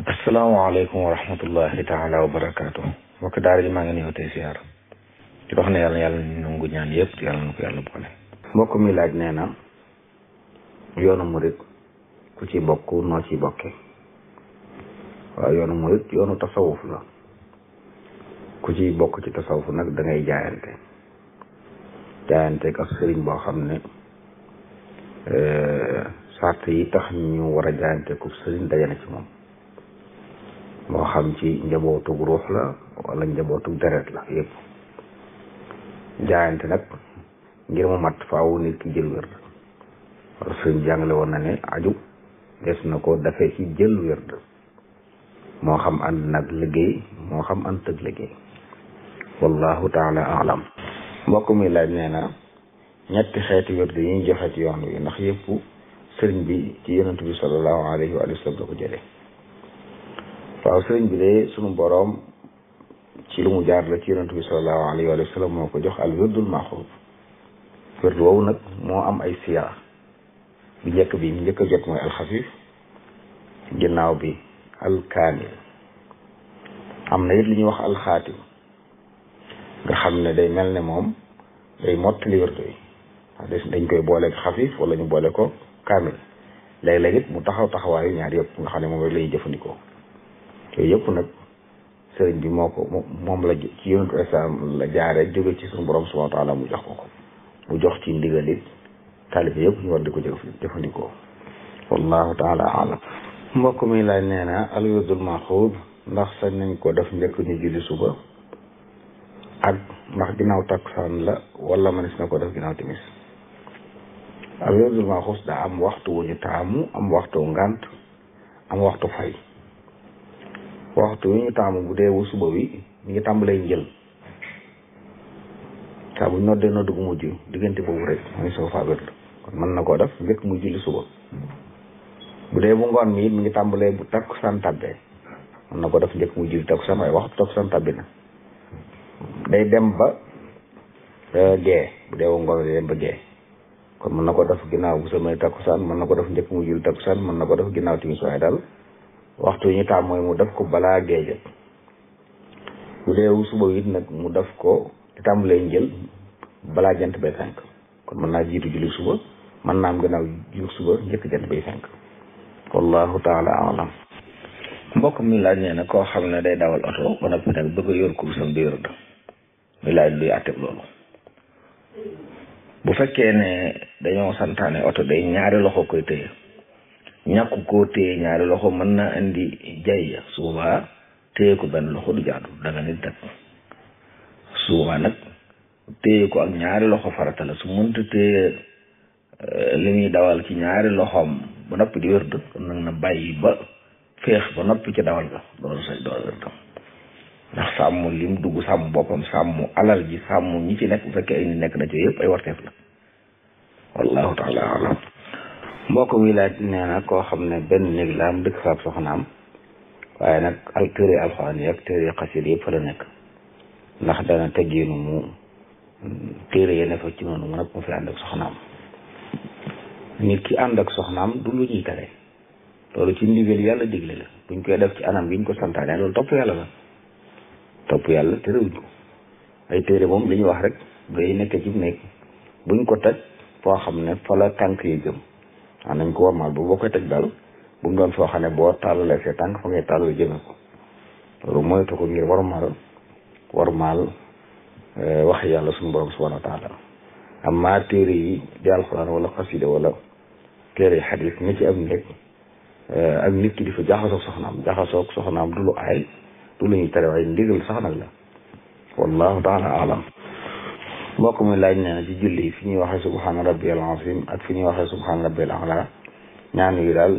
asalaamaaleykum wa rahmatullahi taala wa barakaatu mbokk daara ji maa ngi nuyoo tey siyaar di wax ne yàlla yàlla nangu ñaan yëpp yàlla na ko yàlla boole mbokk mi laaj nee na yoonu murit ku ci bokk noo ci bokke waaw yoonu murit yoonu tasawuf la ku ci bokk ci tasawuf nag da ngay jaayante jaayante ak sëriñ boo xam ne sart yi tax ñu war a jaayante ku sëriñ daje na ci moom moo xam ci njabootug ruux la wala njabootug deret la yëpp jaayante nag ngir mu mat faawu nit ki jël wérd wala sëriñ jàngale woon na ne aju des na ko dafee ci jël wérd moo xam ànd nag liggéey moo xam ànd tëg liggéey wallahu taala alam mbokk mi laaj nee na ñetti xeeti wérd yi ñu joxe ci yoon wi ndax yëpp sëriñ bi ci yonent bi sallallahu alayhi wa sallam la ko jëlee waaw sëriñ bi de sunu boroom ci lu mu jaar la ci yonent bi sallallahu alayhi wa sallam moo ko jox al wirdul maxuud wird woowu nag moo am ay siyaar bi njëkk bi mu njëkk a jot mooy alxafif ginnaaw bi alkaamil am na it li ñuy wax alxaatim nga xam ne day mel ne moom day mottali wird yi dañ koy boole xafif wala ñu boole ko kaamil léeg-léeg it mu taxaw taxawaayu ñaar yëpp nga xam ne moom rek lay jëfandikoo yooyu yëpp nag sëriñ bi moo ko moom la ci yonentu islam la jaare jóge ci suñu borom subhanahu wa taala mu jox ko ko mu jox ci ndigal it taalibe yëpp ñu war di ko jëfandikoo wallahu taala alam mbokk mi laaj nee na al wirdul maxuud ndax sañ nañ ko def njëkk ñu julli suba ak ndax ginnaaw takkusaan la wala manis na ko def ginnaaw timis al wirdul maxuud daa am waxtu wu ñu taamu am waxtu ngant am waxtu fay waxtu wi ñu taamu bu dee wu suba wi mi ngi tàmbalee njël saa bu ñu noddee nodd gu mujj diggante boobu rek mooy soo faa wérd kon mën na koo def njëkk muy julli suba bu dee bu ngoon mi it mi ngi tàmbalee bu takkusaan tàbbee mën na ko def njëkk muy julli takkusaan waaye waxtu takkusaan tàbbi na day dem ba gee bu dee wu ngoon day dem ba gee kon mën na ko def ginnaaw bu samay takkusaan mën na ko def njëkk muy julli takkusaan mën na ko def ginnaaw timis waaye daal waxtu ñu taam mooy mu def ko balaa géej bu dee suba it nag mu def ko di tàmbalee njël balaa jant bay fenk kon mën naa jiitu julli suba mën naa am gannaaw julli suba njëkk jant bay fenk wallahu taala alam mbokk mi laaj nee na koo xam ne day dawal oto ba noppi nag bëgg a yor kursam di yor mi laaj luy àtteb loolu bu fekkee ne dañoo santaane oto day ñaari loxo koy tëye ñàkk koo téye ñaari loxo mën naa indi jay su boobaa téye ko benn loxo du jaadu danga nit nag su boobaa nag téye ko ak ñaari loxo farata la su mënta téye li muy dawal ci ñaari loxoom ba noppi di wérd kon nag na bàyyi ba féex ba noppi ci dawal ga loolu say dool wérdam ndax sàmm lim dugg sàmm boppam sàmm alal ji sàmm ñi ci nekk bu fekkee ay ni nekk na ci yëpp ay warteef la wallahu taala alam mbokk mi laaj nee na koo xam ne benn néeg la am dëkk faab soxnaam waaye nag al téere alxuraan yi ak téere xasit yëpp fa la nekk ndax dana teggiinu mu téere yi ne fa ci noonu mu nag mu fi ànd ak soxnaam nit ki ànd ak soxnaam du lu ñuy tere loolu ci ndigal yàlla digle la buñ koy def ci anam bi ñu ko santaane loolu topp yàlla la topp yàlla terewuñ ko ay téere moom li ñuy wax rek day nekk ci néeg buñ ko teg foo xam ne fa la tànk yi jëm waaw nañ ko warmaal ba boo koy teg daal bu mu doon foo xam ne boo tàllalee see tànk fa ngay tàllal jëme ko loolu moytu ko ngir warmaal warmaal wax yàlla suñu borom subhanahu wa taala amma téere yi di alxuraan wala xasida wala téere yi xadis ñi ci am nekk ak nit ki di fa jaxasoog soxnaam jaxasoog soxnaam du lu aay du lu ñuy tere waaye ndigal sax nag la wallahu taala alam mbokk mi laaj nee na ci julli fi ñuy waxee subhaana rabbiyal azim ak fi ñuy waxee subhaana rabbiyal ala ñaan yi daal